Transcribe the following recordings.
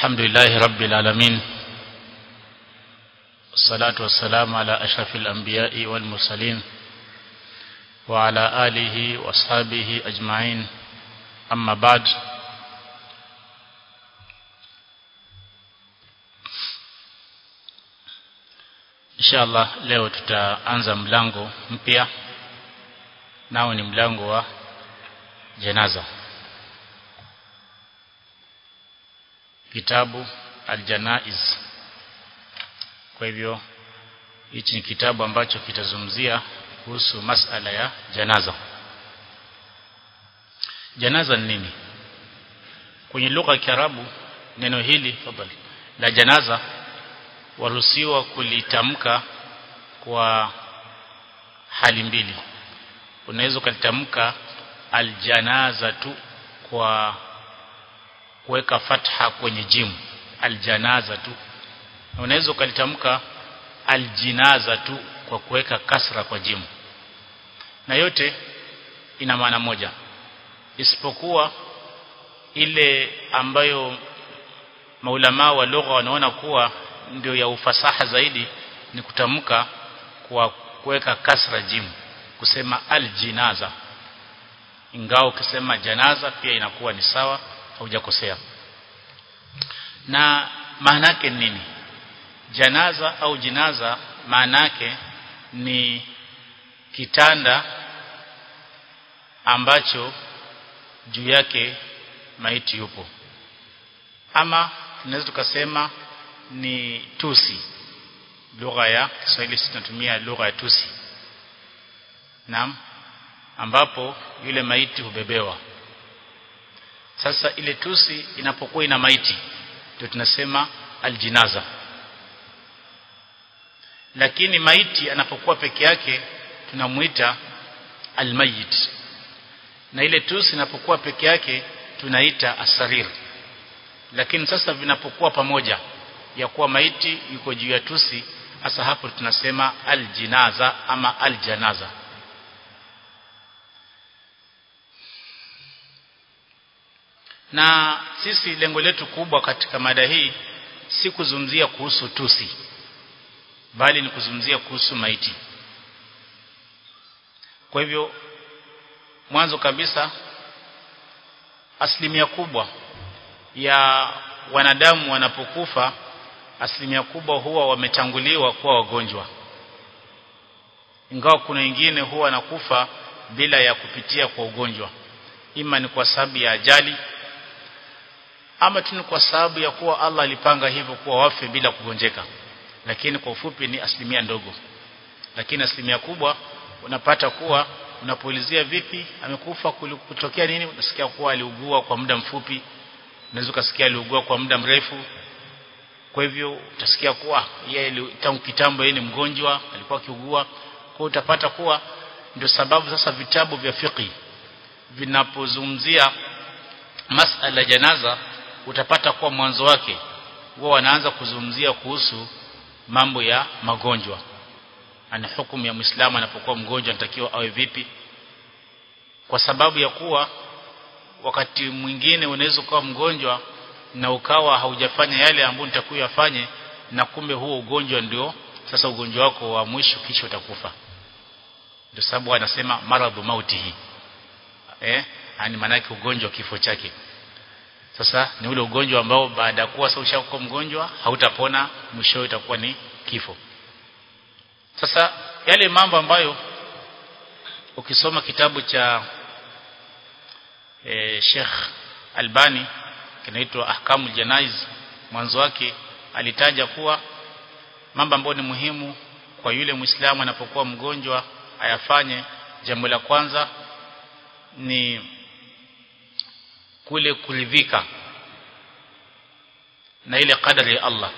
الحمد لله رب العالمين والصلاة والسلام على أشرف الأنبياء والمرسلين وعلى آله وأصحابه أجمعين أما بعد inshallah leo tutaanza mlango mpya nao ni mlango wa janaza kitabu aljanaiz kwa hivyo hichi ni kitabu ambacho kitazungumzia kuhusu masala ya janaza janaza ni nini kwenye lugha ya Kiarabu neno hili fadhali la janaza waruhusiwa kulitamka kwa hali mbili unaweza ukalitamka aljanaza tu kwa kuweka fatha kwenye jimu aljanaza tu na unaweza ukalitamka aljinaza tu kwa kuweka kasra kwa jimu na yote ina maana moja isipokuwa ile ambayo maulama wa lugha wanaona kuwa ndio ya ufasaha zaidi ni kutamka kwa kuweka kasra jimu kusema aljinaza ingawa ukisema janaza pia inakuwa ni sawa haujakosea na maana yake nini janaza au jinaza maana yake ni kitanda ambacho juu yake maiti yupo ama tunaweza tukasema ni tusi lugha ya Kiswahili tunatumia lugha ya tusi naam ambapo yule maiti hubebewa sasa ile tusi inapokuwa ina maiti ndio tunasema aljinaza lakini maiti anapokuwa peke yake tunamuita almayit na ile tusi inapokuwa peke yake tunaita asarir lakini sasa vinapokuwa pamoja ya kuwa maiti yuko juu ya tusi hasa hapo tunasema aljinaza ama aljanaza na sisi lengo letu kubwa katika mada hii si kuzungumzia kuhusu tusi bali ni kuzungumzia kuhusu maiti kwa hivyo mwanzo kabisa asilimia kubwa ya wanadamu wanapokufa asilimia kubwa huwa wametanguliwa kuwa wagonjwa ingawa kuna wengine huwa wanakufa bila ya kupitia kwa ugonjwa ima ni kwa sababu ya ajali ama tu ni kwa sababu ya kuwa Allah alipanga hivyo kuwa wafe bila kugonjeka lakini kwa ufupi ni asilimia ndogo lakini asilimia kubwa unapata kuwa unapoulizia vipi amekufa kutokea nini unasikia kuwa aliugua kwa muda mfupi unaweza kusikia aliugua kwa muda mrefu kwa hivyo utasikia kuwa yeye tangu kitambo yeye ni mgonjwa alikuwa akiugua kwa utapata kuwa ndio sababu sasa vitabu vya fiqh vinapozungumzia masala ya janaza utapata kuwa mwanzo wake huwa wanaanza kuzungumzia kuhusu mambo ya magonjwa ana hukumu ya Muislamu anapokuwa mgonjwa anatakiwa awe vipi kwa sababu ya kuwa wakati mwingine unaweza kuwa mgonjwa na ukawa haujafanya yale ambayo nitakuwa yafanye na kumbe huo ugonjwa ndio sasa ugonjwa wako wa mwisho kisha utakufa ndio sababu anasema maradhu mautihi eh yani maana yake ugonjwa kifo chake sasa ni ule ugonjwa ambao baada ya kuwa sasa ushakuwa mgonjwa hautapona mwisho itakuwa ni kifo sasa yale mambo ambayo ukisoma kitabu cha e, Sheikh Albani kinaitwa Ahkamul Janaiz mwanzo wake alitaja kuwa mambo ambayo ni muhimu kwa yule Muislamu anapokuwa mgonjwa ayafanye jambo la kwanza ni kule kuridhika na ile kadari ya Allah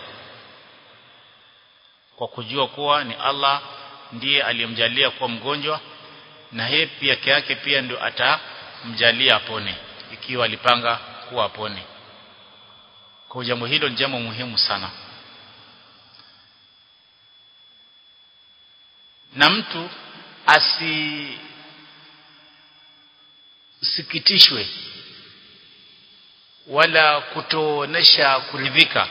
kwa kujua kuwa ni Allah ndiye aliyemjalia kuwa mgonjwa na yeye pia yake pia ndio atamjalia apone ikiwa alipanga kuwa apone kwa jambo hilo ni jambo muhimu sana na mtu asi sikitishwe wala kutoonesha kuridhika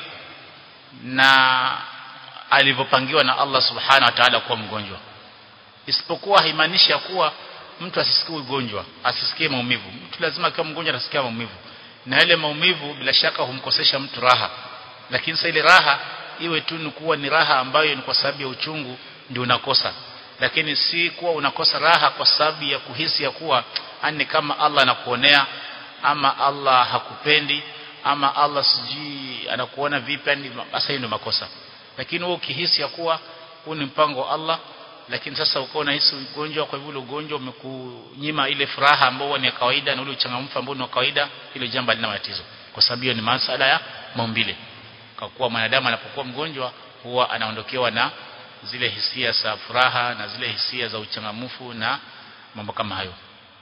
na alivyopangiwa na Allah subhanahu wa ta'ala kuwa mgonjwa isipokuwa haimaanishi ya kuwa mtu asisikie ugonjwa asisikie maumivu mtu lazima akiwa mgonjwa atasikia maumivu na yale maumivu bila shaka humkosesha mtu raha lakini sasa ile raha iwe tu ni kuwa ni raha ambayo ni kwa sababu ya uchungu ndio unakosa lakini si kuwa unakosa raha kwa sababu ya kuhisi ya kuwa ani kama Allah anakuonea ama Allah hakupendi ama Allah sijui anakuona vipi yani sasa hiyo ndio makosa lakini wewe ukihisi ya kuwa huu ni mpango wa Allah lakini sasa uko unahisi ugonjwa kwa hivyo ugonjwa umekunyima ile furaha ambayo ni ya kawaida na ule uchangamfu ambao ni wa kawaida hilo jambo halina matatizo kwa sababu hiyo ni masala ya maumbile kwa kuwa mwanadamu anapokuwa mgonjwa huwa anaondokewa na zile hisia za furaha na zile hisia za uchangamfu na mambo kama hayo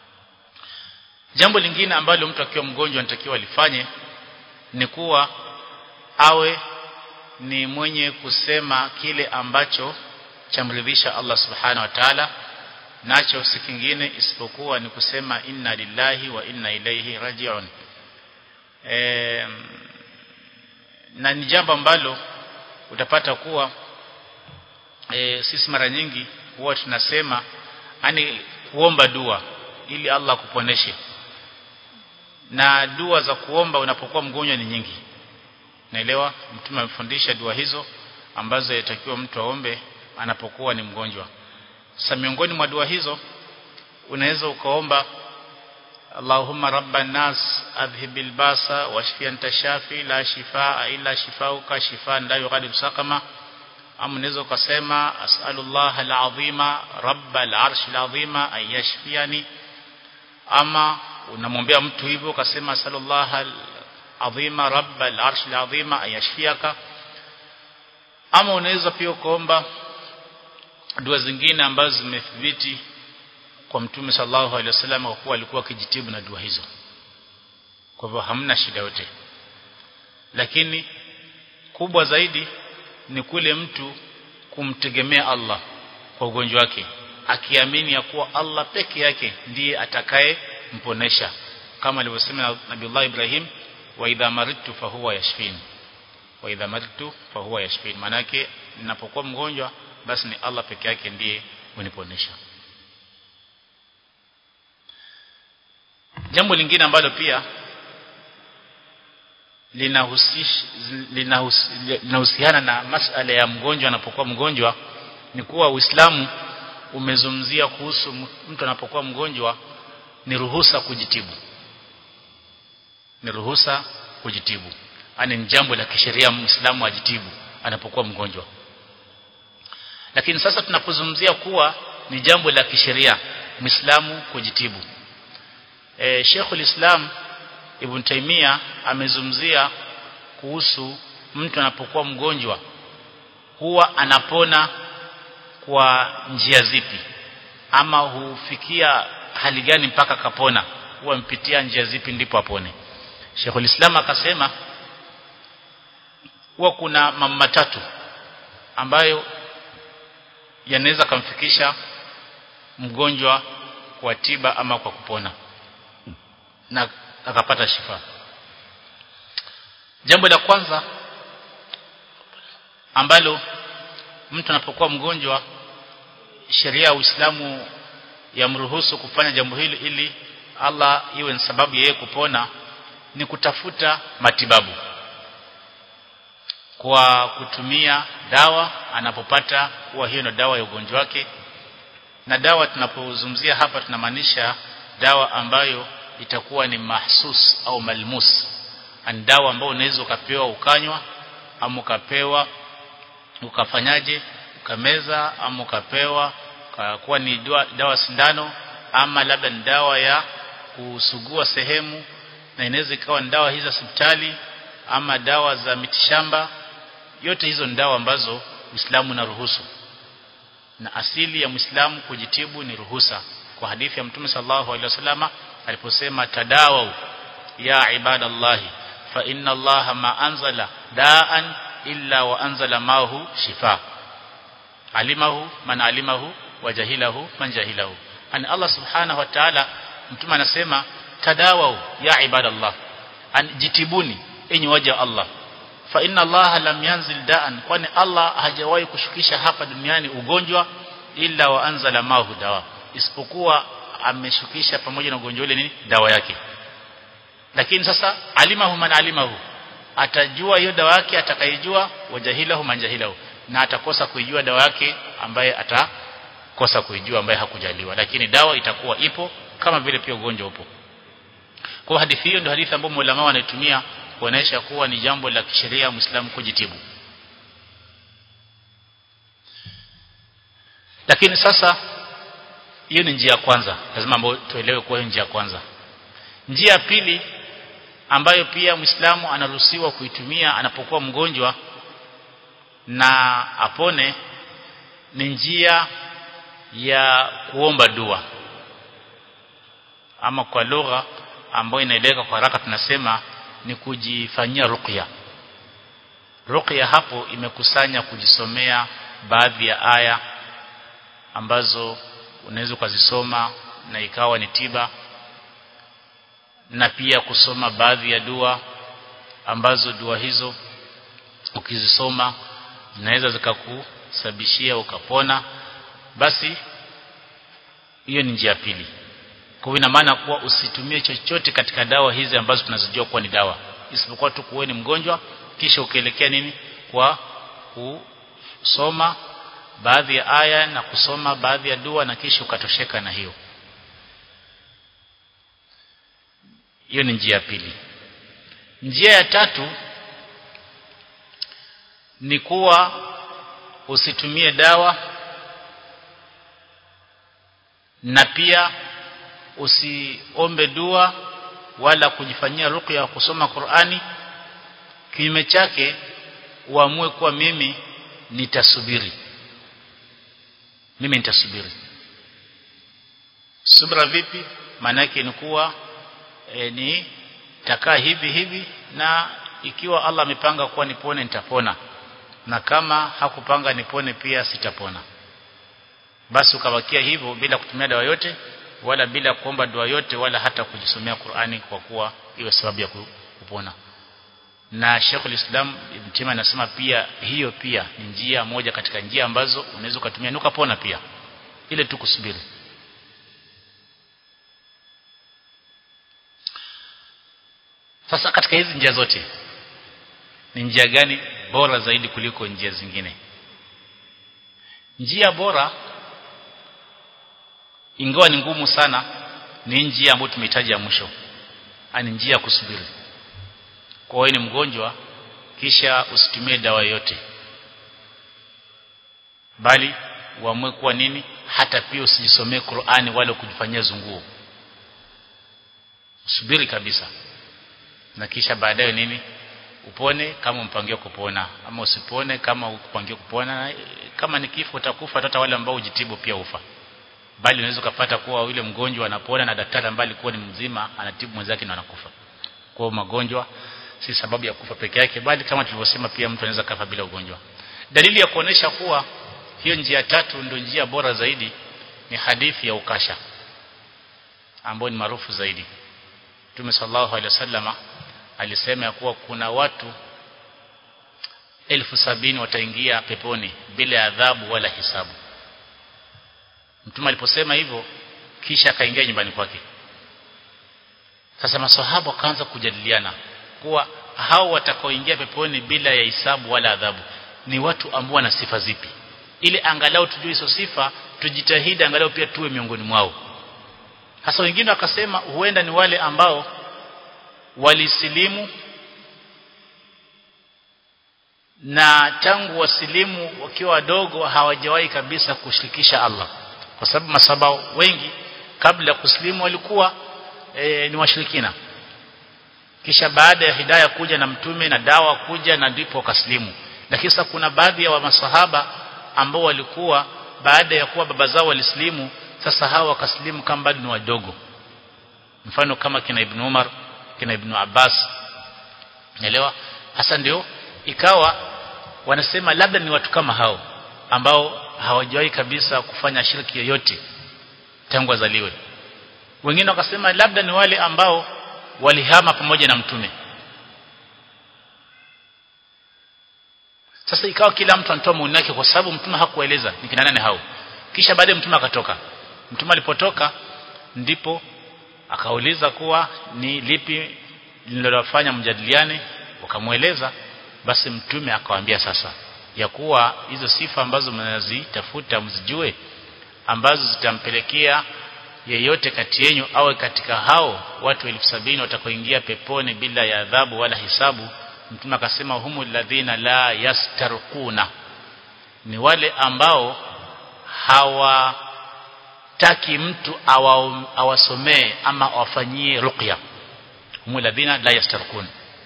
jambo lingine ambalo mtu akiwa mgonjwa anatakiwa alifanye ni kuwa awe ni mwenye kusema kile ambacho chamridhisha Allah subhanahu wa ta'ala nacho si kingine isipokuwa ni kusema inna lillahi wa inna ilaihi rajiun e, na ni jambo ambalo utapata kuwa e, sisi mara nyingi huwa tunasema yani kuomba dua ili Allah kuponeshe na dua za kuomba unapokuwa mgonjwa ni nyingi naelewa mtume amefundisha dua hizo ambazo yatakiwa mtu aombe anapokuwa ni mgonjwa sasa miongoni mwa dua hizo unaweza ukaomba Allahumma rabban nas adhhibil basa washfi anta shafi la shifaa illa shifauka shifaan la yughadiru saqama ama unaweza ukasema as'alullah alazima rabbal arshil azima an yashfiani ama unamwombea mtu hivyo ukasema as'alullah alazima rabbal arshil azima an yashfiaka ama unaweza pia kuomba dua zingine ambazo zimethibiti kwa mtume sallallahu alaihi wasallam kwa kuwa alikuwa akijitibu na dua hizo kwa hivyo hamna shida yote lakini kubwa zaidi ni kule mtu kumtegemea Allah kwa ugonjwa wake akiamini ya kuwa Allah peke yake ndiye atakaye mponesha kama alivyosema Nabiullah Ibrahim wa idha maridtu fahuwa yashfini wa idha maridtu fahuwa yashfini manake ninapokuwa mgonjwa basi ni Allah peke yake ndiye uniponesha jambo lingine ambalo pia linahusiana na masala ya mgonjwa anapokuwa mgonjwa ni kuwa Uislamu umezungumzia kuhusu mtu anapokuwa mgonjwa ni ruhusa kujitibu ni ruhusa kujitibu ani ni jambo la kisheria Muislamu ajitibu anapokuwa mgonjwa lakini sasa tunapozungumzia kuwa ni jambo la kisheria Muislamu kujitibu e, Sheikhul Islam Ibn Taymiyyah amezungumzia kuhusu mtu anapokuwa mgonjwa huwa anapona kwa njia zipi ama hufikia hali gani mpaka kapona huwa mpitia njia zipi ndipo apone Sheikhul Islam akasema huwa kuna mambo matatu ambayo yanaweza kumfikisha mgonjwa kwa tiba ama kwa kupona na akapata shifa jambo la kwanza ambalo mtu anapokuwa mgonjwa sheria ya Uislamu yamruhusu kufanya jambo hili ili Allah iwe ni sababu yeye kupona ni kutafuta matibabu kwa kutumia dawa anapopata kuwa hiyo ndio dawa ya ugonjwa wake na dawa tunapozungumzia hapa tunamaanisha dawa ambayo itakuwa ni mahsus au malmus ni dawa ambayo unaweza ukapewa ukanywa ama ukapewa ukafanyaje ukameza ama ukapewa kuwa ni dawa, dawa sindano ama labda ni dawa ya kusugua sehemu na inaweza ikawa ni dawa hizi za hospitali ama dawa za mitishamba yote hizo ni dawa ambazo Uislamu unaruhusu na asili ya Muislamu kujitibu ni ruhusa kwa hadithi ya Mtume sallallahu alaihi wasallama aliposema tadawau ya ibadallahi fa inna allaha ma anzala daan illa wa anzala mahu shifa alimahu man alimahu wa jahilahu man jahilahu ani Allah subhanahu wa ta'ala mtume anasema tadawau ya ibadallah jitibuni enyi waja Allah fa inna Allah lam yanzil da'an kwani Allah hajawahi kushukisha hapa duniani ugonjwa illa wa anzala mahu dawa isipokuwa ameshukisha pamoja na ugonjwa ule nini dawa yake lakini sasa alimahu man alimahu atajua hiyo dawa yake atakayejua wajahilahu man jahilahu na atakosa kuijua dawa yake ambaye atakosa kuijua ambaye hakujaliwa lakini dawa itakuwa ipo kama vile pia ugonjwa upo kwa hadithi hiyo ndio hadithi ambayo ulama wanaitumia kuonesha kuwa ni jambo la kisheria Muislamu kujitibu lakini sasa hiyo ni njia ya kwanza lazima ambayo tuelewe kuwa njia ya kwanza njia ya pili ambayo pia Muislamu anaruhusiwa kuitumia anapokuwa mgonjwa na apone ni njia ya kuomba dua ama kwa lugha ambayo inaeleweka kwa haraka tunasema ni kujifanyia ruqya ruqya hapo imekusanya kujisomea baadhi ya aya ambazo unaweza ukazisoma na ikawa ni tiba na pia kusoma baadhi ya dua ambazo dua hizo ukizisoma zinaweza zikakusababishia ukapona basi hiyo ni njia pili kwa ina maana kuwa usitumie chochote katika dawa hizi ambazo tunazijua kuwa ni dawa isipokuwa tu kuwe ni mgonjwa kisha ukielekea nini kwa kusoma baadhi ya aya na kusoma baadhi ya dua na kisha ukatosheka na hiyo hiyo ni njia ya pili njia ya tatu ni kuwa usitumie dawa na pia usiombe dua wala kujifanyia ruqya kusoma Qur'ani kinyume chake uamue kuwa mimi nitasubiri mimi nitasubiri subra vipi maana yake ni kuwa e, ni takaa hivi hivi na ikiwa Allah amepanga kuwa nipone nitapona na kama hakupanga nipone pia sitapona basi ukabakia hivyo bila kutumia dawa yote wala bila kuomba dua yote wala hata kujisomea Qur'ani kwa kuwa iwe sababu ya kupona na Sheikh islam Ibn Taymiyyah anasema pia hiyo pia ni njia moja katika njia ambazo unaweza kutumia ukapona pia ile tu kusubiri sasa katika hizi njia zote ni njia gani bora zaidi kuliko njia zingine njia bora ingawa ni ngumu sana ni njia ambayo tumehitaji ya mwisho ani njia ya kusubiri kwa wewe ni mgonjwa kisha usitumie dawa yote bali uamue kuwa nini hata pia usijisomee Qur'ani wala kujifanyia zunguo subiri kabisa na kisha baadaye nini upone kama mpangia kupona ama usipone kama ukupangia kupona kama ni kifo utakufa hata wale ambao ujitibu pia ufa bali unaweza kupata kuwa yule mgonjwa anapona na daktari ambaye alikuwa ni mzima anatibu mwenzake na anakufa kwa magonjwa si sababu ya kufa peke yake bali kama tulivyosema pia mtu anaweza kafa bila ugonjwa dalili ya kuonesha kuwa hiyo njia tatu ndio njia bora zaidi ni hadithi ya ukasha ambayo ni maarufu zaidi Mtume sallallahu alaihi wasallama alisema ya kuwa kuna watu elfu sabini wataingia peponi bila adhabu wala hisabu Mtume aliposema hivyo kisha akaingia nyumbani kwake sasa maswahaba wakaanza kujadiliana kuwa hao watakaoingia peponi bila ya hisabu wala adhabu ni watu ambao wana sifa zipi ili angalau tujue hizo sifa tujitahidi angalau pia tuwe miongoni mwao hasa wengine wakasema huenda ni wale ambao walisilimu na tangu wasilimu wakiwa wadogo hawajawahi kabisa kushirikisha Allah kwa sababu masaba wengi kabla ya kusilimu walikuwa e, ni washirikina kisha baada ya hidayah kuja na mtume na dawa kuja na ndipo wakasilimu lakini sasa kuna baadhi ya wa masahaba ambao walikuwa baada ya kuwa baba zao walisilimu sasa hawa wakasilimu kama bado ni wadogo mfano kama kina Ibn Umar kina Ibn Abbas naelewa hasa ndio ikawa wanasema labda ni watu kama hao ambao hawajawahi kabisa kufanya shirki yoyote tangu wazaliwe wengine wakasema labda ni wale ambao walihama pamoja na mtume sasa ikawa kila mtu anatoa maoni yake kwa sababu mtume hakueleza ni kina nani hao kisha baadaye mtume akatoka mtume alipotoka ndipo akauliza kuwa ni lipi lililofanya mjadiliane wakamweleza basi mtume akawaambia sasa ya kuwa hizo sifa ambazo mnazitafuta mzijue ambazo zitampelekea yeyote kati yenu awe katika hao watu elfu sabini watakaoingia peponi bila ya adhabu wala hisabu mtume akasema humu ladhina la yastarquna ni wale ambao hawataki mtu awasomee ama awafanyie ruqya humu ladhina la yastarquna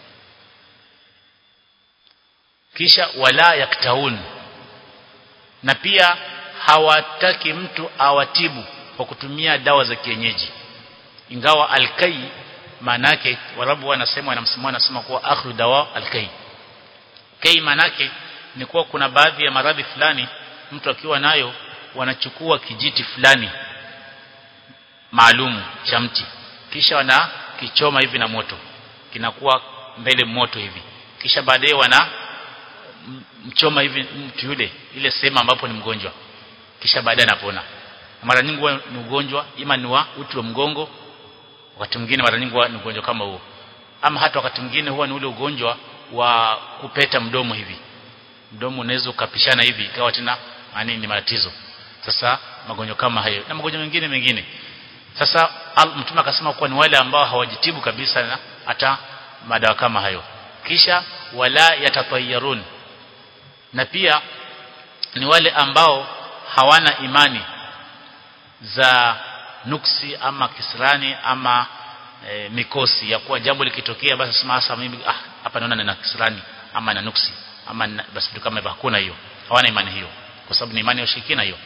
kisha wala yaktaun na pia hawataki mtu awatibu kwa kutumia dawa za kienyeji ingawa alkai manake warabu wanasema wanamsimama wanasema kuwa akhru dawa alkai kai manake ni kuwa kuna baadhi ya maradhi fulani mtu akiwa nayo wanachukua kijiti fulani maalumu cha mti kisha wanakichoma hivi na moto kinakuwa mbele moto hivi kisha baadaye wana mchoma hivi mtu yule ile sehemu ambapo ni mgonjwa kisha baadaye anapona mara nyingi huwa ni ugonjwa ima ni wa uti wa mgongo wakati mwingine mara nyingi huwa ni ugonjwa kama huo ama hata wakati mwingine huwa ni ule ugonjwa wa kupeta mdomo hivi mdomo unaweza ukapishana hivi ikawa tena yani ni matatizo sasa magonjwa kama hayo na magonjwa mengine mengine sasa mtume akasema kuwa ni wale ambao hawajitibu kabisa na hata madawa kama hayo kisha wala yatatayarun na pia ni wale ambao hawana imani za nuksi ama kisirani ama e, mikosi ya kuwa jambo likitokea basi sema hasa mimi ah hapa naona nina kisirani ama na nuksi ama na, basi vitu kama hivyo hakuna hiyo hawana imani hiyo kwa sababu ni imani ya ushirikina hiyo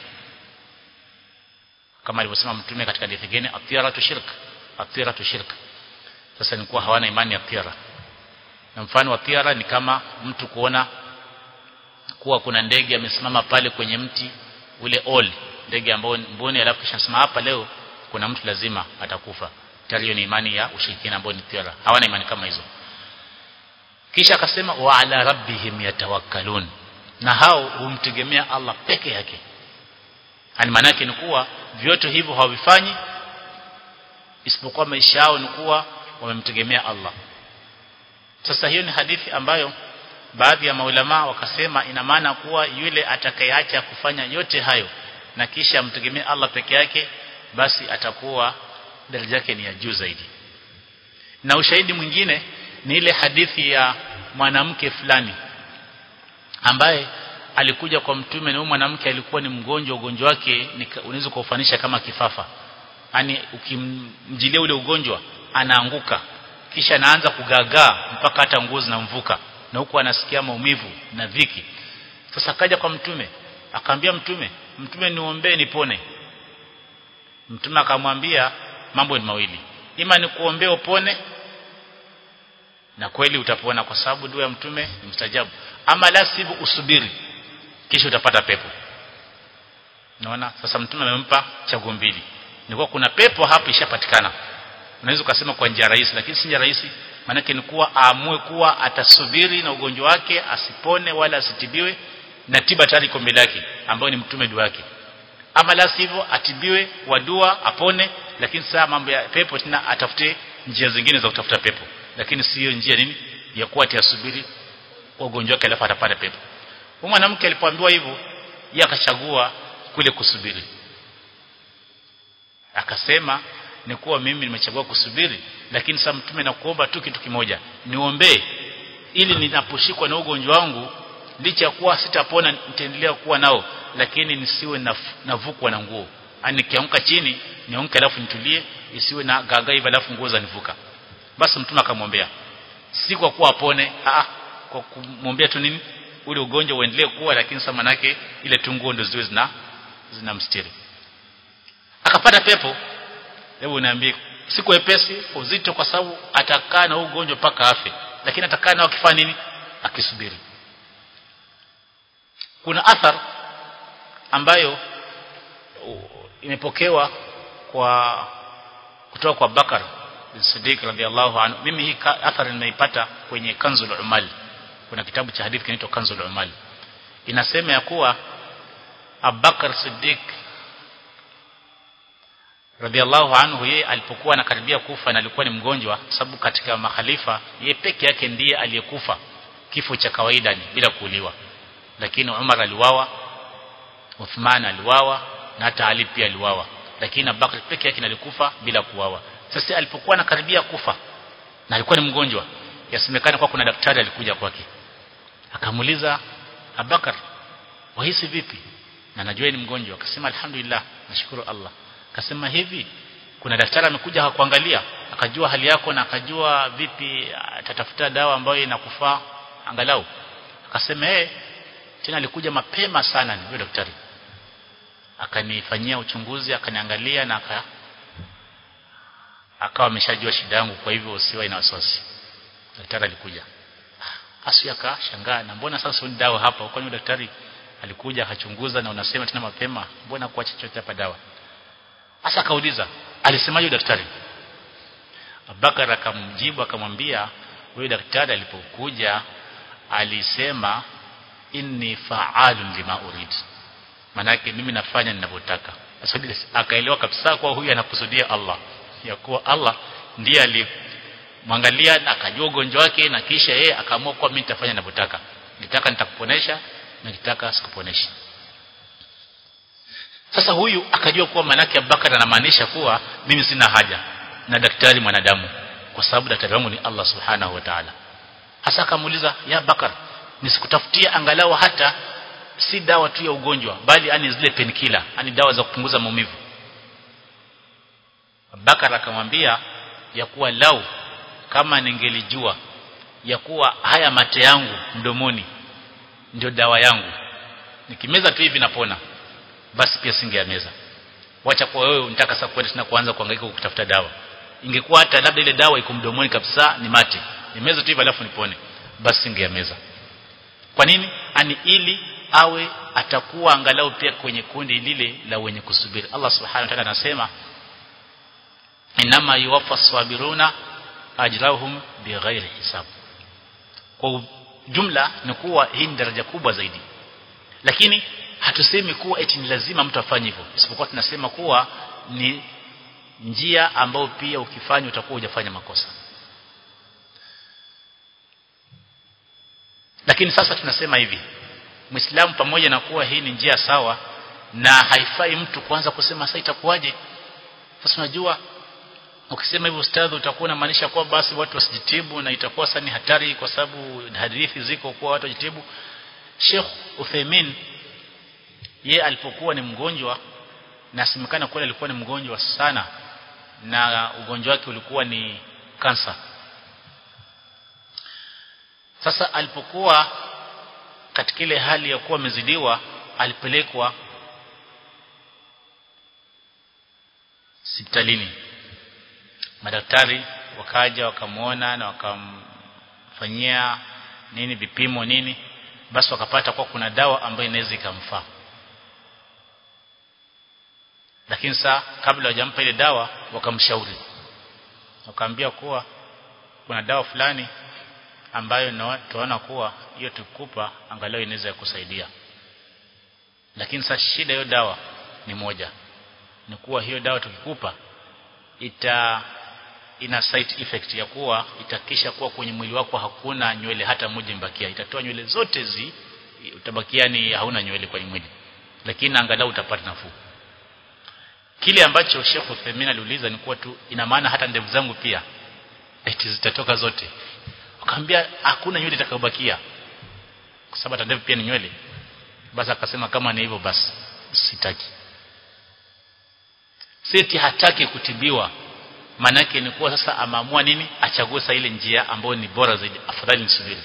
kama alivyosema mtume katika hadithi nyingine atira tu shirk atira tu shirk sasa ni kuwa hawana imani ya atira na mfano wa atira ni kama mtu kuona kuwa kuna ndege amesimama pale kwenye mti ule oli ndege ambao mboni alafu kisha sema hapa leo kuna mtu lazima atakufa tayari hiyo ni imani ya ushirikina ambao ni tiara hawana imani kama hizo kisha akasema wa ala rabbihim yatawakkalun na hao humtegemea Allah peke yake ani maana yake ni kuwa vyote hivyo hawavifanyi isipokuwa maisha yao ni kuwa wamemtegemea Allah sasa hiyo ni hadithi ambayo baadhi ya maulama wakasema ina maana kuwa yule atakayeacha kufanya yote hayo na kisha amtegemee Allah peke yake basi atakuwa daraja yake ni ya juu zaidi na ushahidi mwingine ni ile hadithi ya mwanamke fulani ambaye alikuja kwa mtume na huyo mwanamke alikuwa ni mgonjwa ugonjwa wake unaweza kuufanisha kama kifafa yani ukimjilia ule ugonjwa anaanguka kisha anaanza kugagaa mpaka hata nguo zinamvuka na huku anasikia maumivu na dhiki sasa kaja kwa mtume akaambia mtume mtume niombee nipone mtume akamwambia mambo ni mawili ima ni kuombea upone na kweli utapona kwa sababu dua ya mtume ni mstajabu ama la sivyo usubiri kisha utapata pepo naona sasa mtume amempa chaguo mbili nilikuwa kuna pepo hapo ishapatikana unaweza ukasema kwa njia rahisi lakini si njia rahisi maanake ni kuwa aamue kuwa atasubiri na ugonjwa wake asipone wala asitibiwe na tiba tayari iko mbele yake ambayo ni mtume dua yake ama la sivyo atibiwe kwa dua apone lakini saa mambo ya pepo tena atafute njia zingine za kutafuta pepo lakini sio njia nini ya kuwa atasubiri kwa ugonjwa wake alafu atapata pepo huyu mwanamke alipoambiwa hivyo yeye akachagua kule kusubiri akasema ni kuwa mimi nimechagua kusubiri lakini sasa mtume nakuomba tu kitu kimoja niombee ili ninaposhikwa na ugonjwa wangu licha ya kuwa sitapona nitaendelea kuwa nao lakini nisiwe navukwa na nguo ani nikianguka chini nianguke alafu nitulie isiwe na gaga hivi alafu nguo zanivuka basi mtume akamwombea si kwa kuwa apone ah kwa kumwombea tu nini ule ugonjwa uendelee kuwa lakini sasa manake ile tu nguo ndio ziwe zina zinamstiri akapata pepo hebu niambie siku epesi uzito kwa sababu atakaa na ugonjwa mpaka afe lakini atakaa nao akifanya nini akisubiri kuna athar ambayo imepokewa kwa kutoka kwa Bakar bin Siddiq radhiallahu anhu mimi hii athar nimeipata kwenye Kanzul Umal kuna kitabu cha hadithi kinaitwa Kanzul Umal inasema ya kuwa Abubakar Siddiq radhiallahu anhu yeye alipokuwa anakaribia kufa na alikuwa ni mgonjwa sababu katika makhalifa yeye peke yake ndiye aliyekufa kifo cha kawaida ni bila kuuliwa lakini Umar aliwawa Uthman aliwawa na hata Ali pia aliwawa lakini Abubakar peke yake alikufa bila kuwawa sasa alipokuwa anakaribia kufa na alikuwa ni mgonjwa yasemekana kwa kuna daktari alikuja kwake akamuuliza Abubakar wahisi vipi na najua ni mgonjwa akasema alhamdulillah nashukuru Allah akasema hivi kuna daktari amekuja hakuangalia akajua hali yako na akajua vipi atatafuta dawa ambayo inakufaa angalau akasema eh tena alikuja mapema sana ni daktari akanifanyia uchunguzi akaniangalia na aka akawa ameshajua shida yangu kwa hivyo usiwe na wasiwasi daktari alikuja asu akashangaa na mbona sasa ni dawa hapa kwani daktari alikuja akachunguza na unasema tena mapema mbona kuacha chochote hapa dawa Asa akauliza, alisemaje daktari? Abubakar akamjibu akamwambia, huyo daktari alipokuja alisema inni fa'alun lima urid. Manake mimi nafanya ninavyotaka. Sasa akaelewa kabisa kwa huyu anakusudia Allah. Ya kuwa Allah ndiye alimwangalia akajua ugonjwa wake na kisha yeye akaamua kwa mimi nitafanya ninavyotaka. Nitaka nitakuponesha na nitaka sikuponesha. Sasa huyu akajua kuwa manake Abubakar anamaanisha kuwa mimi sina haja na daktari mwanadamu kwa sababu daktari wangu ni Allah Subhanahu wa Ta'ala. Hasa akamuuliza ya Abubakar nisikutafutia angalau hata si dawa tu ya ugonjwa bali ani zile penikila ani dawa za kupunguza maumivu. Abubakar akamwambia ya kuwa lau kama ningelijua ya kuwa haya mate yangu mdomoni ndio dawa yangu nikimeza tu hivi napona basi pia singeameza wacha kwa wewe unataka sasa kwenda tena kuanza kuhangaika kutafuta dawa ingekuwa hata labda ile dawa iko mdomoni kabisa ni mate nimeza tu hivi alafu nipone basi singeameza kwa nini ani ili awe atakuwa angalau pia kwenye kundi lile la wenye kusubiri Allah subhanahu wa ta'ala anasema inama yuwaffa sabiruna ajrahum bighairi hisab kwa jumla ni kuwa hii ni daraja kubwa zaidi lakini hatusemi kuwa eti ni lazima mtu afanye hivyo isipokuwa tunasema kuwa ni njia ambayo pia ukifanya utakuwa hujafanya makosa lakini sasa tunasema hivi Muislamu pamoja na kuwa hii ni njia sawa na haifai mtu kuanza kusema sasa itakuwaje sasa unajua ukisema hivyo ustadhi utakuwa unamaanisha kwa basi watu wasijitibu na itakuwa sasa ni hatari kwa sababu hadithi ziko kwa watu wajitibu Sheikh Uthaymeen ye alipokuwa ni mgonjwa na simekana kweli alikuwa ni mgonjwa sana na ugonjwa wake ulikuwa ni kansa sasa alipokuwa katika ile hali ya kuwa amezidiwa alipelekwa hospitalini madaktari wakaja wakamwona na wakamfanyia nini vipimo nini basi wakapata kwa kuna dawa ambayo inaweza ikamfaa lakini saa kabla hawajampa ile dawa wakamshauri wakaambia kuwa kuna dawa fulani ambayo tunaona kuwa hiyo tukupa angalau inaweza kusaidia lakini sasa shida hiyo dawa ni moja ni kuwa hiyo dawa tukikupa ita ina side effect ya kuwa itakisha kuwa kwenye mwili wako hakuna nywele hata moja imbakia itatoa nywele zote zi utabakia ni hauna nywele kwenye mwili lakini angalau utapata nafuu kile ambacho Sheikh Uthaymeen aliuliza ni kuwa tu ina maana hata ndevu zangu pia eti zitatoka zote akamwambia hakuna nywele itakayobakia kwa sababu hata ndevu pia ni nywele basi akasema kama ni hivyo basi sitaki siti hataki kutibiwa manake ni kuwa sasa amaamua nini achague sasa ile njia ambayo ni bora zaidi afadhali nisubiri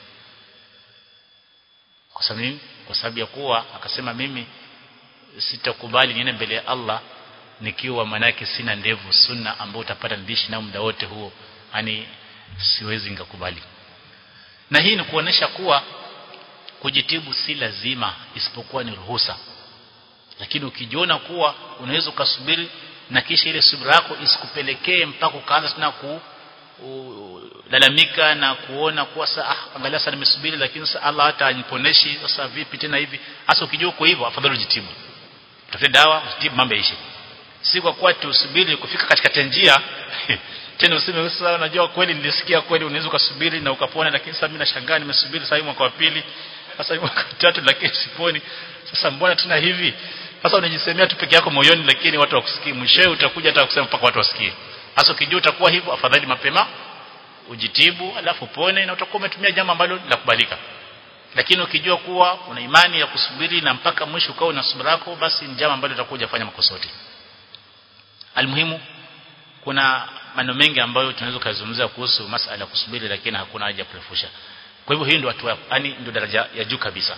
kwa sababu nini kwa sababu ya kuwa akasema mimi sitakubali niende mbele ya Allah nikiwa manake sina ndevu sunna ambayo utapata ndishi na muda wote huo yani siwezi ngakubali na hii ni kuonesha kuwa kujitibu si lazima isipokuwa ni ruhusa lakini ukijiona kuwa unaweza ukasubiri na kisha ile subira yako isikupelekee mpaka ukaanza tena ku u, lalamika na kuona kuwa sasa ah, angalia sasa nimesubiri lakini sasa Allah hata aniponeshi sasa vipi tena hivi hasa ukijua uko hivyo afadhali ujitibu tafute dawa ujitibu mambo yaishe si kwa kuwa tusubiri kufika katika njia tena useme sasa unajua kweli nilisikia kweli unaweza ukasubiri na ukapona lakini sasa mimi nashangaa nimesubiri sasa mwaka wa pili sasa mwaka wa tatu lakini siponi sasa mbona tena hivi sasa unajisemea tu peke yako moyoni lakini watu wakusikii mwishowe utakuja hata kusema mpaka watu wasikie hasa ukijua utakuwa hivyo afadhali mapema ujitibu alafu pone na utakuwa umetumia jambo ambalo la kubalika lakini ukijua kuwa una imani ya kusubiri na mpaka mwisho ukao na subira yako basi ni jambo ambalo utakuja kufanya makosa yote almuhimu kuna maneno mengi ambayo tunaweza kuzungumzia kuhusu masala ya kusubiri lakini hakuna haja ya kurefusha kwa hivyo hii ndio watu yani ndio daraja ya juu kabisa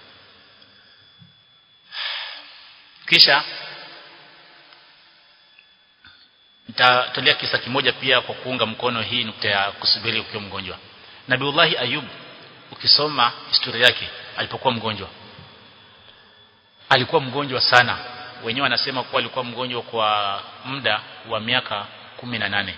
kisha nitatolea kisa kimoja pia kwa kuunga mkono hii nukta ya kusubiri ukiwa mgonjwa Nabiullahi Ayub ukisoma historia yake alipokuwa mgonjwa alikuwa mgonjwa sana wenyewe wanasema kuwa alikuwa mgonjwa kwa muda wa miaka kumi na nane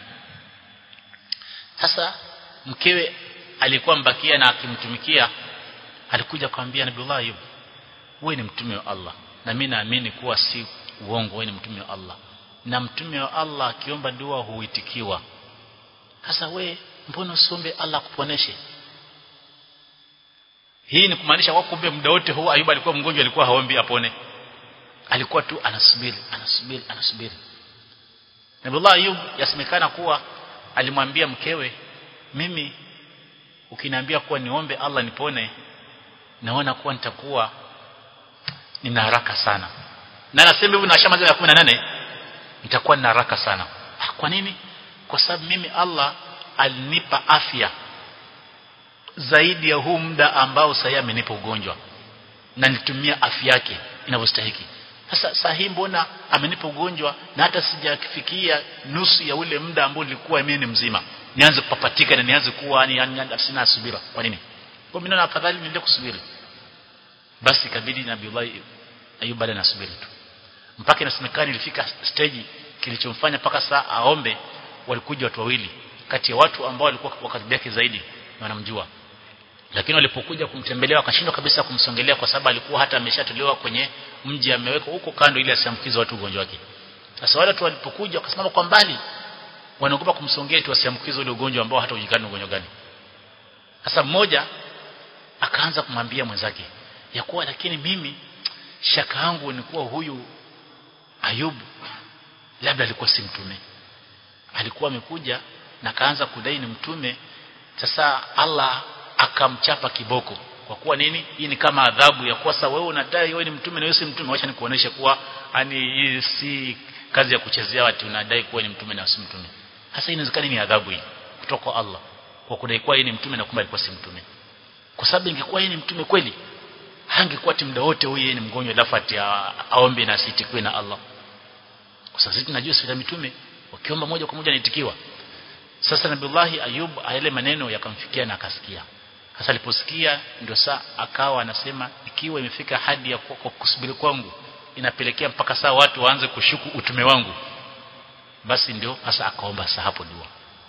sasa mkewe alikuwa mbakia na akimtumikia alikuja kumwambia Nabiullah Ayub wewe ni mtume wa Allah na mimi naamini kuwa si uongo wewe ni mtume wa Allah na mtume wa Allah akiomba dua huitikiwa sasa we mbona usombe Allah kuponeshe hii ni kumaanisha kwa kumbe muda wote huu Ayuba alikuwa mgonjwa alikuwa haombi apone alikuwa tu anasubiri anasubiri anasubiri Nabiullah Ayub yasemekana kuwa alimwambia mkewe mimi ukiniambia kuwa niombe Allah nipone naona kuwa nitakuwa nina haraka sana na nasema hivi na shamaza ya 18 nitakuwa nina haraka sana kwa nini kwa sababu mimi Allah alinipa afya zaidi ya huu muda ambao sasa amenipa ugonjwa na nitumia afya yake inavyostahili sasa sahi mbona amenipa ugonjwa na hata sijafikia nusu ya ule muda ambao nilikuwa mimi ni mzima nianze kupapatika na nianze kuwa ni yani sina subira kwa nini kwa mimi naona afadhali niende kusubiri basi kabidi Nabiullah Ayub bado nasubiri tu mpaka inasemekana ilifika stage kilichomfanya mpaka saa aombe walikuja watu wawili kati ya watu ambao walikuwa wakati yake zaidi na wanamjua lakini walipokuja kumtembelea wakashindwa kabisa kumsongelea kwa sababu alikuwa hata ameshatolewa kwenye mji amewekwa huko kando ili asiambukize watu ugonjwa wake sasa wale watu walipokuja wakasimama kwa mbali wanaogopa kumsongea tu asiambukize ule ugonjwa ambao hata ujulikani ugonjwa gani sasa mmoja akaanza kumwambia mwenzake ya kuwa lakini mimi shaka yangu ni kuwa huyu Ayubu labda alikuwa si mtume alikuwa amekuja na kaanza kudai ni mtume sasa Allah akamchapa kiboko kwa kuwa nini hii ni kama adhabu ya kuwa sasa wewe unadai wewe ni mtume na wewe si mtume acha nikuoneshe kuwa yani hii si kazi ya kuchezea watu unadai kuwa ni mtume na si mtume hasa inawezekana ni adhabu hii kutoka kwa Allah kwa kudai kuwa yeye ni mtume na kumbe alikuwa si mtume kwa sababu ingekuwa yeye ni mtume kweli hangekuwa muda wote huyu yeye ni mgonjwa alafu ati aombe na asitikwe na Allah kwa sababu sisi tunajua sisi mitume wakiomba moja kwa moja naitikiwa sasa Nabiullahi Ayub yale maneno yakamfikia na akasikia sasa aliposikia ndio saa akawa anasema ikiwa imefika hadi ya kwa kusubiri kwangu inapelekea mpaka saa watu waanze kushuku utume wangu basi ndio hasa akaomba saa hapo dua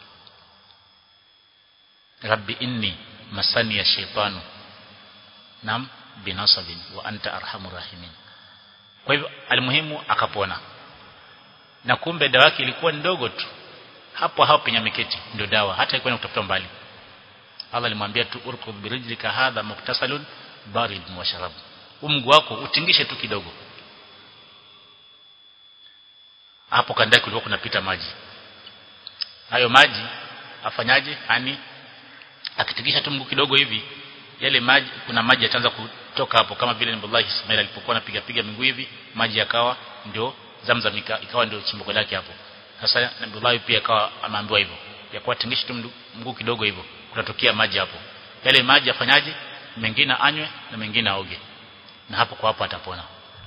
Rabbi inni masani ya shaitanu nam binasabin wa anta arhamur rahimin kwa hivyo almuhimu akapona na kumbe dawa yake ilikuwa ndogo tu hapo hapo penye ameketi ndio dawa hata ilikuwa kutafuta mbali Allah alimwambia tu urkub birijlika hadha muktasalun barid wa sharab umgu wako utingishe tu kidogo hapo kandaki kulikuwa kunapita maji hayo maji afanyaje ani akitingisha tu mguu kidogo hivi yale maji kuna maji yataanza kutoka hapo kama vile Nabii Ismail alipokuwa anapiga piga miguu hivi maji yakawa ndio Zamzam ikawa ndio chimbuko lake hapo sasa Nabii pia akawa ameambiwa hivyo ya kuwa tingisha tu mguu kidogo hivyo kunatokea maji hapo yale maji afanyaje mengine anywe na mengine aoge na hapo kwa hapo atapona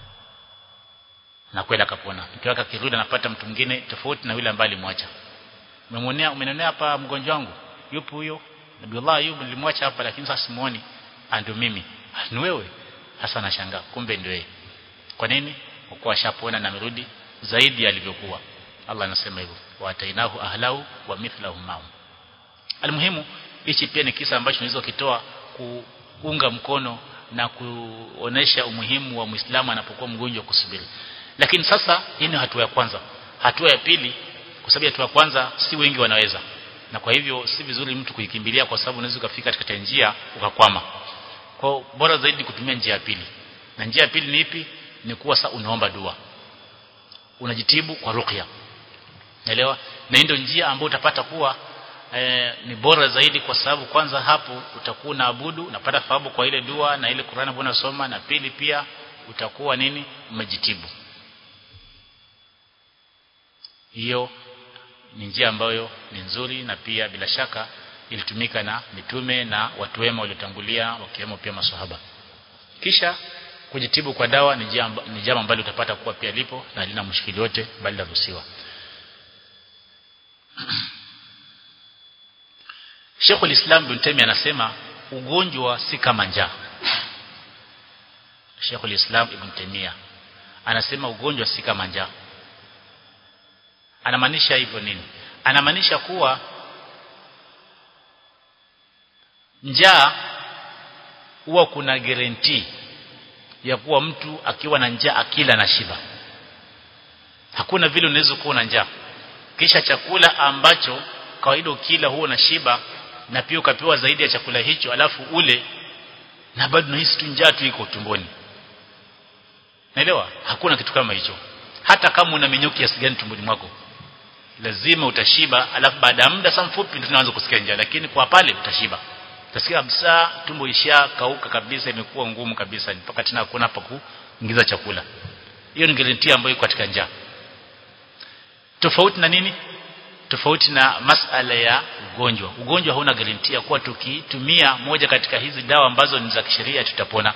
na kwenda akapona mkiwaka kirudi anapata mtu mwingine tofauti na yule ambaye alimwacha umemwonea umenionea hapa mgonjwa wangu yupo huyo Nabiullah Ayub nilimwacha hapa lakini sasa simuoni ndio mimi ni wewe hasa nashangaa kumbe ndio yeye kwa nini kwa kuwa ashapona na amerudi zaidi alivyokuwa Allah anasema hivyo wa atainahu ahlau wa mithlahum ma'hum almuhimu hichi pia ni kisa ambacho tunaweza kitoa kuunga mkono na kuonesha umuhimu wa Muislamu anapokuwa mgonjwa kusubiri lakini sasa hii ni hatua ya kwanza hatua ya pili kwa sababu hatua ya kwanza si wengi wanaweza na kwa hivyo si vizuri mtu kuikimbilia kwa sababu unaweza ukafika katika njia ukakwama kwa bora zaidi kutumia njia ya pili na njia ya pili ni ipi ni kuwa sasa unaomba dua unajitibu kwa ruqya naelewa na ndio njia ambayo utapata kuwa e, ni bora zaidi kwa sababu kwanza hapo utakuwa unaabudu unapata thawabu kwa ile dua na ile Qur'an ambayo unasoma na pili pia utakuwa nini umejitibu hiyo ni njia ambayo ni nzuri na pia bila shaka ilitumika na mitume na watu wema waliotangulia wakiwemo pia maswahaba kisha kujitibu kwa dawa ni jambo ni jambo ambalo utapata kuwa pia lipo na halina mshikili yote bali laruhusiwa Sheikhul Islam Ibn Taymiyyah anasema ugonjwa si kama njaa Sheikhul Islam Ibn Taymiyyah anasema ugonjwa si kama njaa anamaanisha hivyo nini anamaanisha kuwa njaa huwa kuna guarantee ya kuwa mtu akiwa na njaa akila na shiba hakuna vile unaweza kuwa na njaa kisha chakula ambacho kawaida ukila huo na shiba na pia ukapewa zaidi ya chakula hicho alafu ule na bado unahisi tu njaa tu iko tumboni naelewa hakuna kitu kama hicho hata kama una minyoki kiasi gani tumboni mwako lazima utashiba alafu baada ya muda sana mfupi ndio unaanza kusikia njaa lakini kwa pale utashiba utasikia kabisa tumbo isha kauka kabisa imekuwa ngumu kabisa mpaka tena hakuna hapa kuingiza chakula hiyo ni guarantee ambayo iko katika njaa tofauti na nini tofauti na masala ya ugonjwa ugonjwa hauna guarantee ya kuwa tukitumia moja katika hizi dawa ambazo ni za kisheria tutapona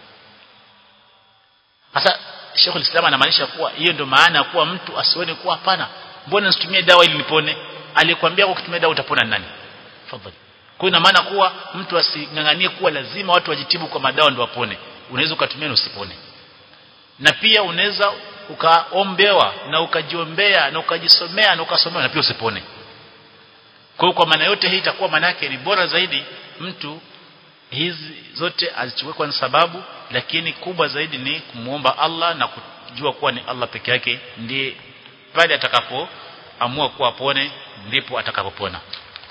sasa Sheikh Islam anamaanisha kuwa hiyo ndio maana kuwa mtu asione kuwa hapana mbona nisitumie dawa ili nipone alikwambia kwa kutumia dawa utapona nani fadhali kwa ina maana kuwa mtu asinganganie kuwa lazima watu wajitibu kwa madawa ndio wapone unaweza ukatumia na usipone na pia unaweza ukaombewa na ukajiombea na ukajisomea na ukasomea na pia usipone kwa kwa maana yote hii itakuwa maana yake ni bora zaidi mtu hizi zote azichukue kwa sababu lakini kubwa zaidi ni kumuomba Allah na kujua kuwa ni Allah peke yake ndiye pale atakapoamua kuwa pone ndipo atakapopona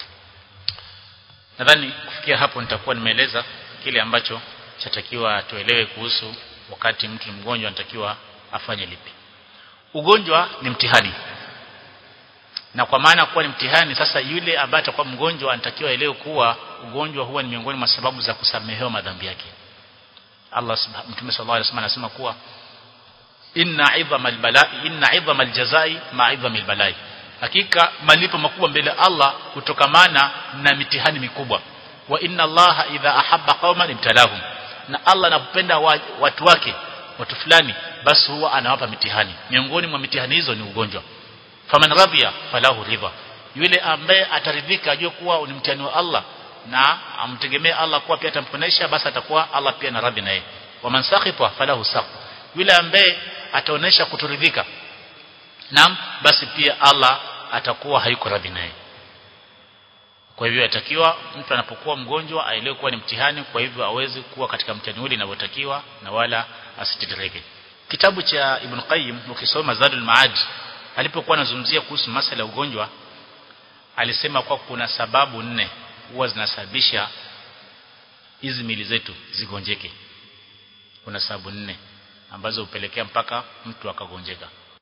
nadhani kufikia hapo nitakuwa nimeeleza kile ambacho chatakiwa tuelewe kuhusu wakati mtu mgonjwa anatakiwa afanye lipi ugonjwa ni mtihani na kwa maana kuwa ni mtihani sasa yule ambaye atakuwa mgonjwa anatakiwa elewe kuwa ugonjwa huwa ni miongoni mwa sababu za kusamehewa madhambi yake Allah subhanahu mtume sallallahu alaihi wasallam anasema kuwa inna idhamal balai inna idhamal jazai ma idhamil balai hakika malipo makubwa mbele Allah kutokamana na mitihani mikubwa wa inna Allah idha ahabba qauman ibtalahum na Allah anapenda watu wake watu fulani basi huwa anawapa mitihani miongoni mwa mitihani hizo ni ugonjwa faman radhiya falahu ridha yule ambaye ataridhika ajue kuwa ni mtihani wa Allah na amtegemee Allah kuwa pia atamponesha basi atakuwa Allah pia na radhi naye waman sakhita falahu sakh yule ambaye ataonesha kutoridhika naam basi pia Allah atakuwa hayuko radhi naye kwa hivyo atakiwa mtu anapokuwa mgonjwa aelewe kuwa ni mtihani kwa hivyo aweze kuwa katika mtihani ule inavyotakiwa na wala asititirike kitabu cha Ibn Qayyim ukisoma Zadul Maad alipokuwa anazungumzia kuhusu masala ya ugonjwa alisema kwa kuna sababu nne huwa zinasababisha hizi mili zetu zigonjeke kuna sababu nne ambazo hupelekea mpaka mtu akagonjeka